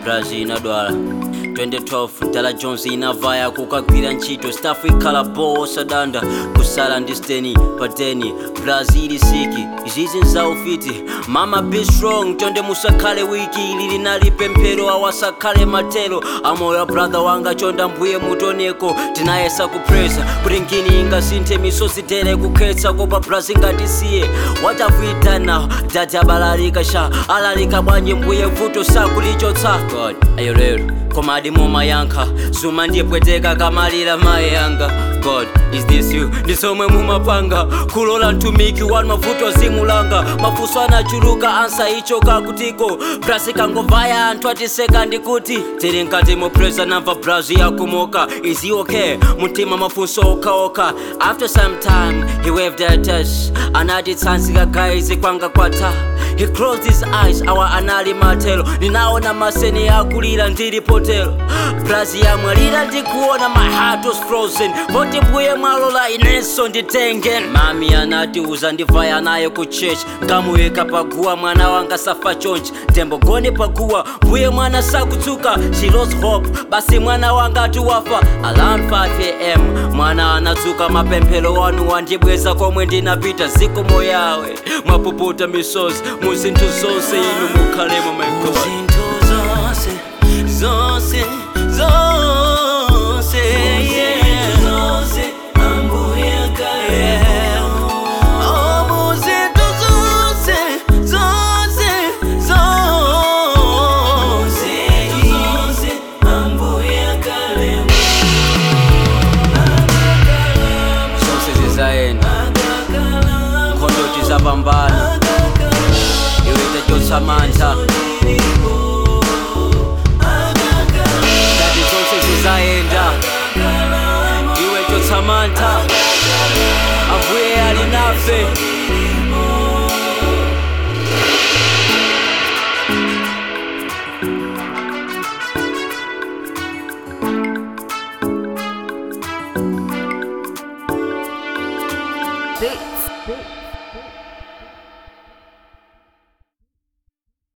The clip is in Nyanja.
brazil inadwala 2012 dala jones inavaya kukagwira ntchito staff ikhala bowo sadanda kusala ndi steni pateni brazil siki izizi nzaufiti mama be strong tonde musakhale wiki lili nali pemphero awasakhale matero amoyo brother wanga chonda mbuye mutoneko tinayesa kupresa kuti ngini ingasinthe misozi tere kukhetsa kopa brazil ngatisiye what have we done now dati abalalika sha alalika bwanji mbuye vuto sakulichotsa god ayo lero koma adimo mayankha zuma ndiyepweteka kamalira mayi yanga god is this you ndisomwe mumapanga kulola mtumiki wanu mavuto zimulanga mafunso anachuluka ansa ichoka kutiko brasi kangovaya anthu atiseka ndikuti tiri nkati mopresa namva brazi yakumoka is he okay mtima mafunso okhaokha after some time he waved at us anati tsanzika guys kwanga kwatha he closed his eyes awa anali matelo ninaona maseni akulira ndili potelo brazi yamwalira ndikuona my heart was frozen poti mbuye mwalola inenso nditenge mami anati uzandivaya naye ku church ngamuyika paguwa mwana wanga safa chonchi ndembogone paguwa mbuye mwana sakutsuka she lost hope basi mwana wanga atiwafa around 5am mwana anadzuka mapemphero wanu wandibweza komwe ndinapita zikomo yawe mwapuputa misozi muzinthu zonse inu mukhalemo my god zinthu zonse zonse zonse yeah. zonse ambuye akhale oh muzinthu zonse zonse zonse zonse ambuye akhale zonse zizayenda nkhondo tizapambana iwe tachotsa mantha